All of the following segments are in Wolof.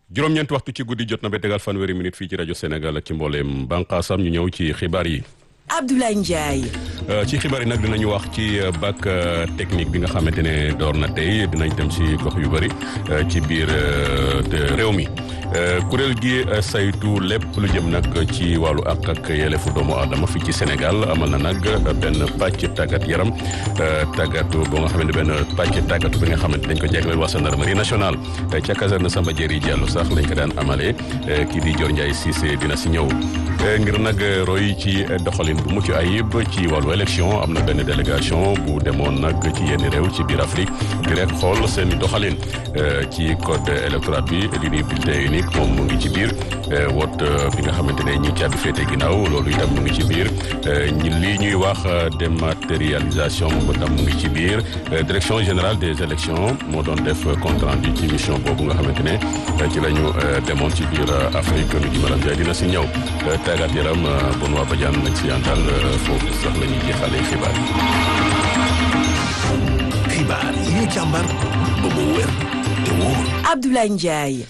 juróom-ñeenti waxtu ci guddi jot na ba tegal fanweeri minute fii ci rajo Sénégal ak ci mbooleem bànqaasam ñu ñëw ci xibaar yi. Abdoulaye Ndiaye. ci xibaar yi nag dinañu wax ci bac technique bi nga xamante ne door na tey dinañ dem ci gox yu bëri ci biir réew mi kuréel gi saytu lépp lu jëm nag ci wàllu àq ak yelleefu doomu aadama fii ci Sénégal amal na nag benn pàcc tàggat yaram tàggatu boo nga xamante benn pàcc tàggatu bi nga xamante dañ ko jagleel waa gendarmerie nationale ca caserne Samba Diéry Diallo sax lañ ko daan amalee kii di Dior Ndiaye Cissé dina si ñëw ngir nag roy ci doxalin bu mucc ayib ci wàllu élection am na benn délégation bu demoon nag ci yenn réew ci biir Afrique di rek xool seen doxalin ci code électoral bi li ñuy bulletin unique moom mu ngi ci biir woot bi nga xamante ne ñi caabi féete ginnaaw loolu itam mu ngi ci biir ñi lii ñuy wax dématérialisation moom itam mu ngi ci biir direction générale des élections moo doon def compte rendu ci mission boobu nga xamante ne ci la ñu demoon ci biir Afrique nu ji maram Ndiaye dina si ñëw tàggat yaram bon waa Badiane lañ si àndal foofu sax la ñuy jeexalee xibaar yi. xibaar yi ñu càmbar ba mu wér te wóor. Abdoulaye Ndiaye.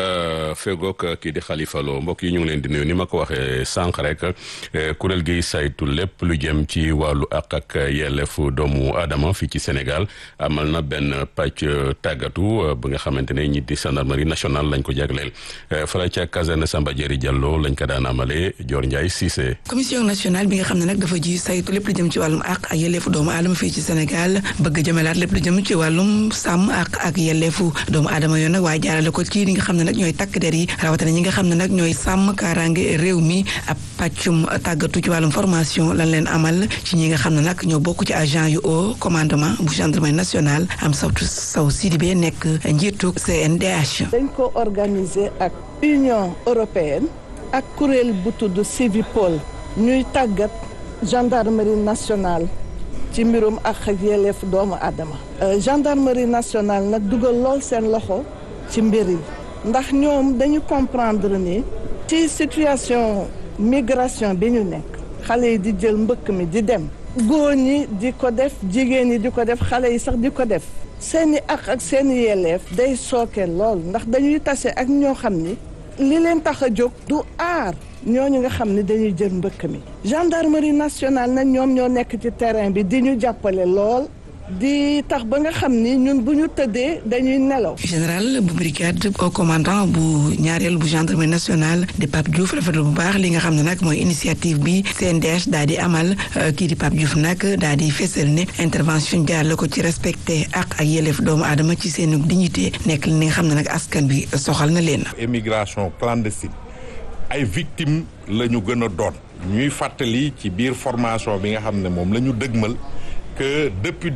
fegook kii di Khalifa Lo mbokk yi ñu ngi leen di nuyu ni ma ko waxee sànq rek kuréel gi saytu lépp lu jëm ci wàllu àq ak yelleefu doomu aadama fii ci Sénégal amal na benn pàcc tàggatu ba nga xamante ne ñi di gendarmerie nationale lañ ko jagleel fara ca caserne Samba Diéry Diallo lañ ko daan amalee Dior Ndiaye Cissé. commission nationale bi nga xam ne nag dafa ji saytu lépp lu jëm ci wàllum àq ak yelleefu doomu aadama fii ci Sénégal bëgg jëmelaat lépp lu jëm ci wàllum sàmm àq ak yelleefu doomu aadama yoon nag waaye jaarale ko ci li nga xam ne nag ñooy takk der yi rawatina ñi nga xam ne nag ñooy sàmm kaaraange réew mi ab pàccum tàggatu ci wàllum formation lan leen amal ci ñi nga xam ne nag ñoo bokk ci agent yu haut commandement bu gendarmerie nationale am sawtu saw Sidibé nekk njiitu CNDH. dañ ko organiser ak Union européenne ak kuréel bu tudd Civipol ñuy tàggat gendarmerie nationale ci mbirum ak ak yelleef doomu aadama gendarmerie nationale nag dugal lool seen loxo ci mbir yi ndax ñoom dañu comprendre ni ci situation migration bi ñu nekk xale yi di jël mbëkk mi di dem góor ñi di ko def jigéen ñi di ko def xale yi sax di ko def seeni ak ak seeni yelleef day sooke lool ndax dañuy tase ak ñoo xam ni li leen tax a jóg du aar ñooñu nga xam ne dañuy jël mbëkk mi gendarmerie nationale nag ñoom ñoo nekk ci terrain bi di ñu jàppale lool di tax ba nga xam ni ñun bu ñu tëddee dañuy nelaw. général bu brigade au commandant bu ñaareel bu gendarmerie nationale di Pape Diouf rafetlu bu baax li nga xam ne nag mooy initiative bi CNDH daal di amal kii di Pape Diouf nag daal di fesal ne intervention jaarale ko ci respecté ak ak yelleef doomu aadama ci seen dignité nekk li nga xam ne nag askan bi soxal na leen. émigration clandestine ay victimes la ñu gën a doon. ñuy fàttali ci biir formation bi nga xam ne moom la ñu dëgmal. que depuis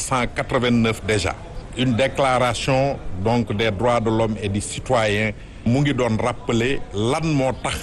1789 déjà une déclaration donc des droits de l'homme et du citoyen mu ngi doon rappeler lan moo tax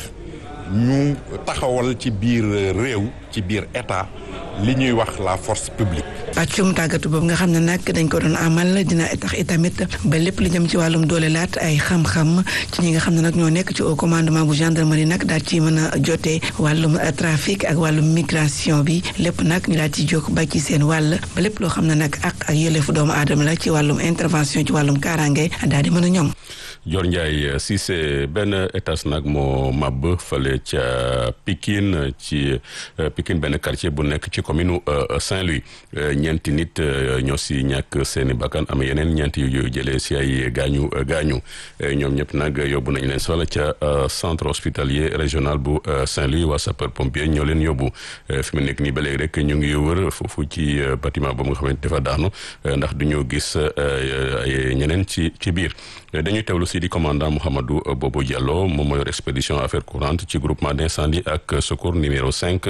ñu taxawal ci biir réew ci biir état li ñuy wax la force publique. pàccum tàggatu boobu nga xam ne nag dañ ko doon amal dina tax itamit ba lépp li jëm ci wàllum doole laat ay xam-xam ci ñi nga xam ne nag ñoo nekk ci au commandement bu gendarmerie nag daal ci mën a jotee wàllum trafic ak wàllum migration bi lépp nag ñu daal ci jóg ba ci seen wàll ba lépp loo xam ne nag ak ak yëlefu doomu aadama la ci wàllum intervention ci wàllum kaaraange daal di mën a ñoom. Dior Ndiaye Cissé benn étage nag moo màbb fële ca Pikine ci Pikine benn quartier bu nekk ci commune Saint-Louis ñeenti nit ñoo si ñàkk seeni bakkan am yeneen ñeenti yu jëlee si ay gaañu gaañu ñoom ñëpp nag yóbbu nañu leen soxla ca centre hospitalier régional bu Saint-Louis waa sapeur pompier ñoo leen yóbbu fi mu nekk nii ba léegi rek ñu ngi wër foofu ci bâtiment boobu nga xamante dafa daanu ndax du ñu gis ay ñeneen ci ci biir dañuy teewlu si di commandant Mouhamadou Bobo Diallo moom moo yor expédition affaires courantes ci groupement d'incendie ak secours numéro 5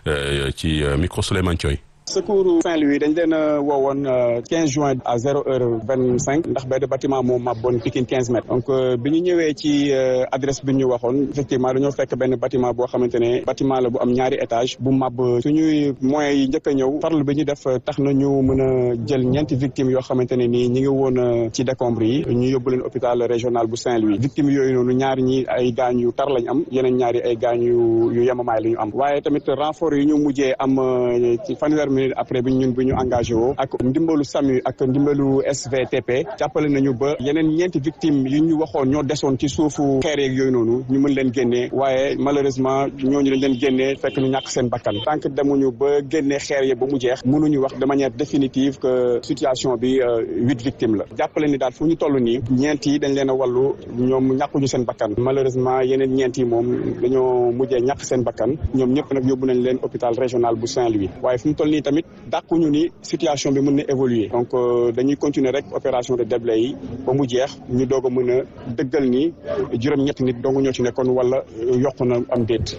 ci micro Souleymane Thioy secours Saint-Louis dañ leen a woowoon 15 juin à zéro heure vingt cinq ndax benn bâtiment moo mabboon Pikine 15 mètres donc bi ñu ñëwee ci adresse bi ñu waxoon effectivement dañoo fekk benn bâtiment boo xamante ne bâtiment la bu am ñaari étage bu mab suñuy moyens yi njëkk a ñëw farlu bi ñu def tax na ñu mën a jël ñeenti victimes yoo xamante ne nii ñi ngi woon ci décombres yi ñu yóbbu leen hôpital régional bu Saint-Louis victimes yooyu noonu ñaari ñi ay gaañ yu tar lañ am yeneen ñaari ay gaañ yu yu yemamaay la ñu am waaye tamit renfort yi ñu mujjee am ci fanweer tamit après bi ñun bi ñu engagé woo ak ndimbalu SAMU ak ndimbalu SVTP jàppale nañu ba yeneen ñeenti victimes yi ñu waxoon ñoo desoon ci suufu xeer yeeg yooyu noonu ñu mën leen génnee waaye malheureusement ñooñu dañ leen génnee fekk ñu ñàkk seen bakkan tant que demuñu ba génnee xeer yi ba mu jeex mënuñu wax de manière définitive que situation bi huit victimes la jàppale ni daal fu ñu toll nii ñeent yi dañ leen a wàllu ñoom ñàkkuñu seen bakkan malheureusement yeneen ñeent yi moom dañoo mujjee ñàkk seen bakkan ñoom ñëpp nag yóbbu nañ leen hôpital régional bu Saint-Louis waaye fu mu toll nii tamit dàquñu ni situation bi mën na évoluer donc dañuy continuer rek opération de déblai yi ba mu jeex ñu doog a mën a dëggal ni juróom-ñetti nit dong ñoo ci nekkoon wala yokku na am déet.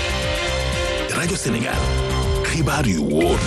rajo Sénégal xibaar yu wóor.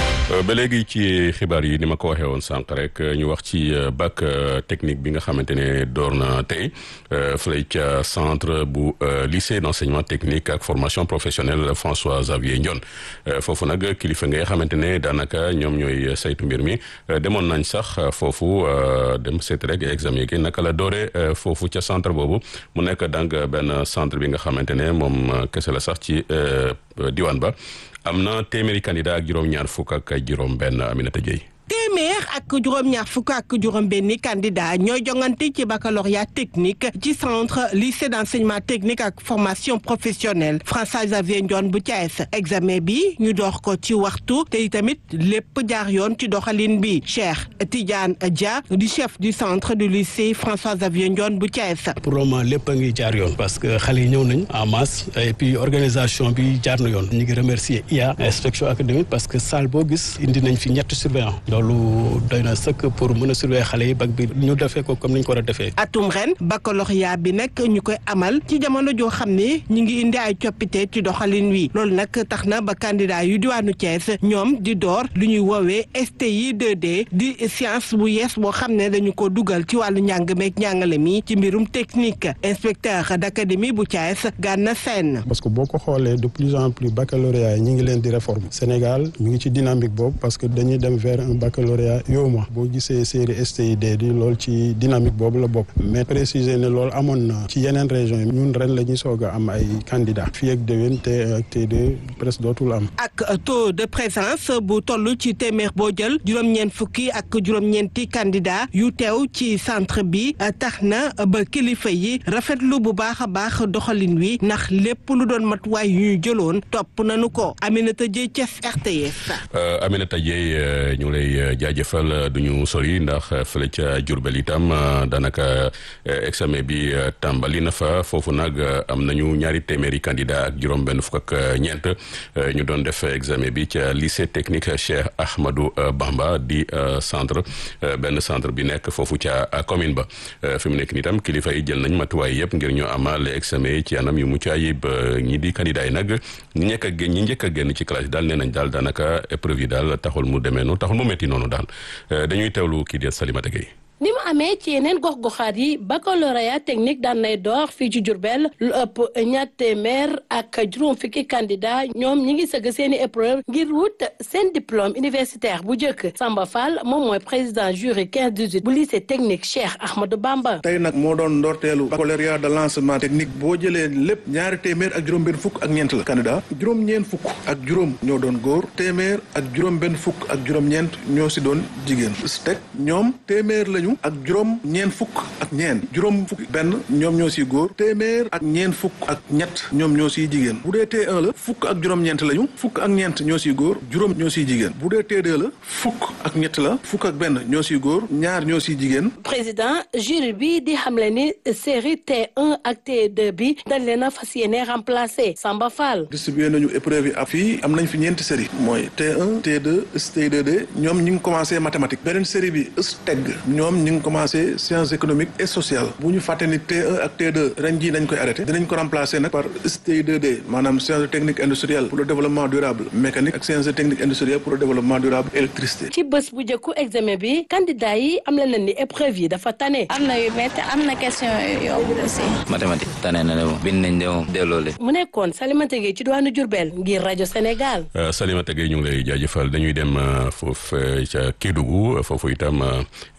ba léegi ci xibaar yi ni ma ko waxee woon sànq rek ñu wax ci bac technique bi nga xamante ne door na tey fële ca centre bu lycée d'enseignement technique ak formation professionnelle François Xavier Ndione foofu nag kilifa nga xamante ne daanaka ñoom ñooy saytu mbir mi demoon nañ sax foofu dem seet rek examen gi naka la doore foofu ca centre boobu mu nekk donc benn centre bi nga xamante ne moom kese la sax ci diwaan ba am na téeméeri candidat ak juróom-ñaar fukk ak juróom benn Aminata Dieye téeméer ak juróom-ñaar fukk ak juróom-benni candidat ñooy jongante ci baccalauréat technique ci centre lycée d'enseignement technique ak formation professionnelle François Xavier Ndione bu Thiès examen bi ñu dox ko ci waxtu te tamit lépp jaar yoon ci doxalin bi Cheikh Tidiane Dia du chef du centre du lycée François Xavier Ndione bu Thiès. pour le moment lépp a ngi jaar yoon parce que xale yi ñëw nañ en masse et puis organisation bi jaar na yoon ñu ngi remercier IA inspection académique parce que salle boo gis indi nañ fi ñetti surveillant loolu doy na sëkk pour mën a surveiller xale yi bac bi ñu defee ko comme ni ñu ko war a defee. atum ren baccalauréat bi nag ñu koy amal ci jamono joo xam ne ñu ngi indi ay coppite ci doxalin wi loolu nag tax na ba candidat yu diwaanu Thiès ñoom di door lu ñuy woowee STI 2D di science bu yees boo xam ne dañu ko dugal ci wàllu njàng meeg njàngale mi ci mbirum technique inspecteur d'académie bu Thiès Gana Sène. parce que boo ko xoolee de plus en plus baccalauréat yi ñu ngi leen di réformer Sénégal ñu ngi ci dynamique boobu parce que dañuy dem vers un baccalauréat yow ma boo gisee série STID di lool ci dynamique boobu la bokk mais préciser ne loolu amoon na ci yeneen régions yi ñun ren la ñuy soog a am ay candidats fii ak déwén T1 ak T2 presque dootul am. ak taux de présence bu toll ci téeméer boo jël juróom-ñeent fukki ak juróom-ñeenti candidat yu teew ci centre bi tax na ba kilifa yi rafetlu bu baax a baax doxalin wi ndax lépp lu doon matuwaay yu ñu jëloon topp nañu ko Aminata Dieye Thiès RTS. Aminata Dieye ñu lay jaajëfal du ñu sori ndax fële ca Diourbel itam daanaka examen bi tàmbali na fa foofu nag am nañu ñaari téeméeri candidat ak juróom-benn fukk ak ñeent ñu doon def examen bi ca lycée technique Cheikh Ahmadou Bamba di centre benn centre bi nekk foofu ca commune ba fi mu nekk nii tam kilifa yi jël nañ matuwaay yëpp ngir ñu amal examen yi ci anam yu mucc ayib ñi di candidat yi nag ñi njëkk a génn ñi njëkk a génn ci classe yi daal nee nañ daal daanaka épreuve yi daal taxul mu demee noonu taxul mu metti noonu daal dañuy teewlu kii di Salimata Gueye ni mu amee ci yeneen gox-goxaat yi baccalauréat technique daan nay door fii ci Diourbel lu ëpp ñaar téeméer ak juróom fukki candidat ñoom ñi ngi sëgg seeni épreuve ngir wut seen diplôme universitaire bu njëkk Samba Fall moom mooy président jury 15 18 bu lycée technique Cheikh Ahmadou Bamba. tey nag moo doon ndorteelu baccalauréat de lancement technique boo jëlee lépp ñaari téeméer ak juróom benn fukk ak ñeent la candidat juróom-ñeent fukk ak juróom ñoo doon góor téeméer ak juróom benn fukk ak juróom-ñeent ñoo si doon jigéen STEC ñoom téeméer lañu ak juróom ñeen fukk ak ñeen juróom fukk benn ñoom ñoo siy góor téeméer ak ñeen fukk ak ñett ñoom ñoo siy jigéen bu dee T1 la fukk ak juróom-ñeent lañu fukk ak ñeent ñoo siy góor juróom ñoo siy jigéen bu dee T2 la fukk ak ñett la fukk ak benn ñoo siy góor ñaar ñoo siy jigéen. président jury bi di xamle ni série T1 ak T2 bi dañ leen a fas yéene remplacer Samba Fall. distribué nañu épreuve yi ak fii am nañ fi ñeenti série mooy T1 T2 STI2D ñoom ñi ngi commencé mathématique beneen série bi STEG ñoom ñi ngi commencé sciences économiques et sociales bu ñu fàtte ni T1 ak T2 ren jii dañ koy arrêté dinañ ko remplacer nag par STI2D maanaam sciences techniques industrielles pour le développement durable mécanique ak sciences techniques industrielles pour le développement durable électricité. ci bés bu njëkku examen bi candidat yi am na leen ni épreuve yi dafa tane. am na yu métti am na question yu yomb aussi. mathématique tane na ne moom bind nañ de moom delloo leen. mu nekkoon Salimata Gueye ci diwaanu Diourbel ngir rajo Sénégal. Salimata Gueye ñu ngi lay jaajëfal dañuy dem foofu ca Kédougou foofu itam ñi di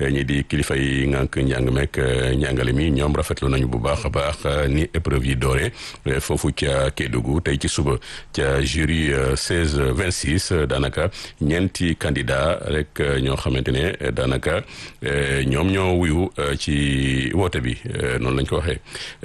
di kilifa yi ngànk njàng meek njàngale mi ñoom rafetlu nañu bu baax a baax ni épreuve yi doore foofu ca Kédougou tey ci suba ca jury 16 26 daanaka ñeenti candidat rek ñoo xamante ne daanaka ñoom ñoo wuyu ci woote bi noonu lañ ko waxee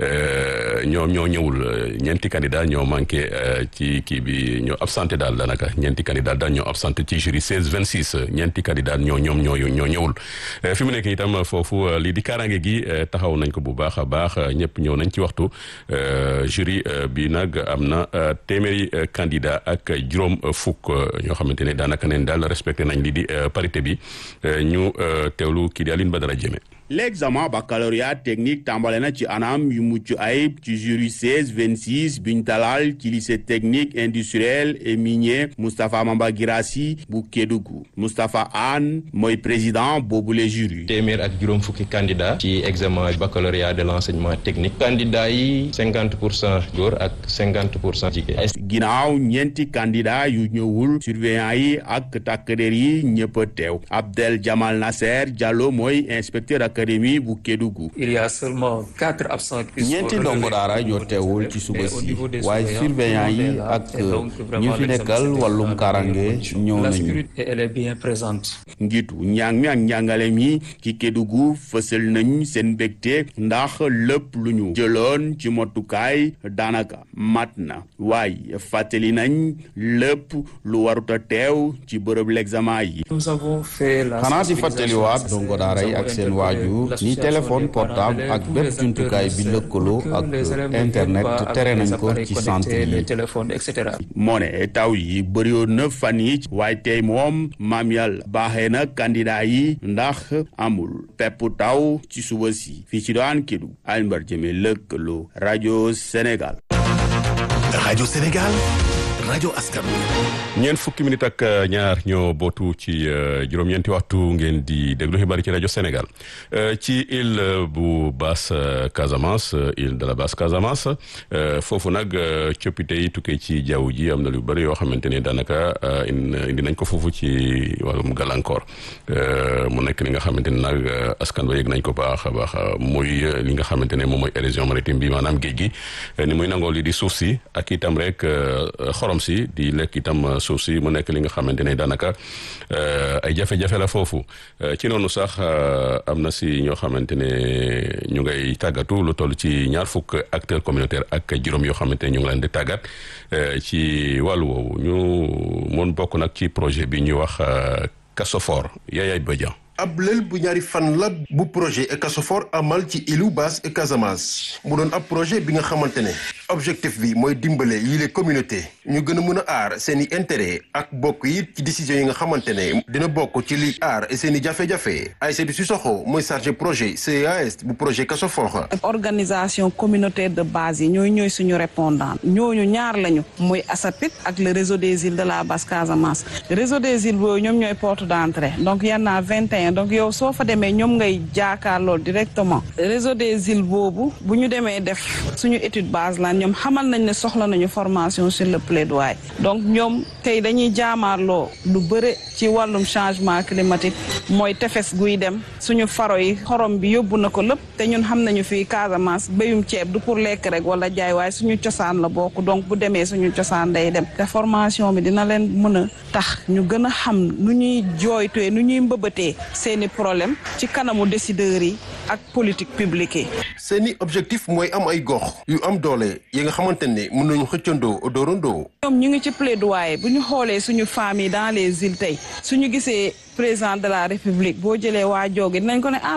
ñoom ñoo ñëwul ñeenti candidat ñoo manqué ci kii bi ñoo absenté daal daanaka ñeenti candidat daal ñoo absenté ci jury 16 26 ñeenti candidat ñoo ñoom ñoo ñoo ñëwul fi mu nekk itam foofu lii di kaaraange gi taxaw nañ ko bu baax a baax ñëpp ñëw nañ ci waxtu jury bi nag am na téeméeri candidat ak juróom fukk ñoo xamante ne daanaka neen daal respecté nañ lii di parité bi ñu teewlu kii di Aline Badara Diémé l'examen baccalauréat technique tàmbale na ci anam yu mucc ayib ci jury 16 26 biñ dalal ci lycée technique industriel et minier Moustapha Mamba Girassi bu Kédougou Moustapha Anne mooy président boobule jury téeméer ak juróom fukki candidat ci examen baccalauréat de l'enseignement technique candidat yi cinquante pour cent góor ak cinquante pour cent jigéen ginnaaw ñeenti candidat yu ñëwul surveillant yi ak takkader yi ñëpp a teew Abdel Jamal Nasser Diallo mooy inspecteur ak académie bu Kédougou. il y a seulement quatre absents. ñeenti ndongo daara ñoo teewul ci suba si waaye surveillant yi ak ñi fi nekkal wàllum karange ñëw nañu. elle est bien présente. njiitu njàng mi ak njàngale mi ci Kédougou fësal nañ seen mbégte ndax lépp lu ñu jëloon ci motukaay daanaka mat na waaye fàttali nañ lépp lu warut a teew ci bërëb l'examen yi. nous avons fait la xanaa di fàttaliwaat ndongo daara yi ak seen waaju ni téléphone portable ak bépp jumtukaay bi lëkkaloo ak internet tere nañ ko ci centre yi moo ne taw yi bëriwoon na fan yi waaye tey moom maam yàlla baaxee na candidat yi ndax amul pepp taw ci suba si fii ci doon Kédougou Alioune Jëme lëkkaloo rajo Sénégal rajo Sénégal rajo askan ñeent fukki minute ak ñaar ñoo bootu ci juróom-ñeenti waxtu ngeen di déglu xibaar ci rajo Sénégal ci île bu basse Casamance île de la basse Casamance foofu nag coppite yi tukkee ci jaww ji am na lu bëri yoo xamante ne daanaka indi nañ ko foofu ci wàllum gàllankoor mu nekk li nga xamante ne nag askan ba yëg nañ ko baax a baax muy li nga xamante ne moom mooy érosion maritime bi maanaam géej gi ni muy nangoo li di suuf si ak itam rek xorom si di lekk itam suuf si mu nekk li nga xamante ne daanaka ay jafe-jafe la foofu ci noonu sax am na si ñoo xamante ne ñu ngay tàggatu lu toll ci ñaar fukk acteurs communautaires ak juróom yoo xamante ne ñu ngi leen di tàggat ci wàllu woowu ñu mun bokk nag ci projet bi ñuy wax Casofor Yaya Badian ab lël bu ñaari fan la bu projet Ecasofor amal ci îlu Basse et Casamance mu doon ab projet bi nga xamante ne objectif bi mooy dimbale yile communauté ñu gën a mën a aar seen i intérêt ak bokk yi ci décision yi nga xamante ne dina bokk ci li aar seen i jafe-jafe Aïssatou Sissoko mooy chargé projet CAS bu projet Ecasofor organisation communautaire de base yi ñooy ñooy suñu répondant ñooñu ñaar lañu mooy ASAPIT ak le réseau des îles de la Basse Casamance réseau des îles boobu ñoom ñooy porte d'entrée donc y en a 21 donc yow soo fa demee ñoom ngay jaakaarloo directement réseau des îles boobu bu ñu demee def suñu étude base la ñoom xamal nañ ne soxla nañu formation sur le plaidoyer donc ñoom tey dañuy jaamaarloo lu bëre ci wàllum changement climatique mooy tefes guy dem suñu faro yi xorom bi yóbbu na ko lépp te ñun xam nañu fii Casamance béyum ceeb du pour lekk rek wala jaay waaye suñu cosaan la bokk donc bu demee suñu cosaan day dem te formation bi dina leen mën a tax ñu gën a xam nu ñuy jooytee nu ñuy mbëbëtee seeni problème ci kanamu décideurs yi ak politique publique yi. seeni objectif mooy am ay gox yu am doole yi nga xamante ne mën nañu xëccandoo doorandoo. ñoom ñu ngi ci plaidoyer bu ñu xoolee suñu famille dans les îles tey suñu gisee président de la république boo jëlee waa jooge dinañ ko ne ah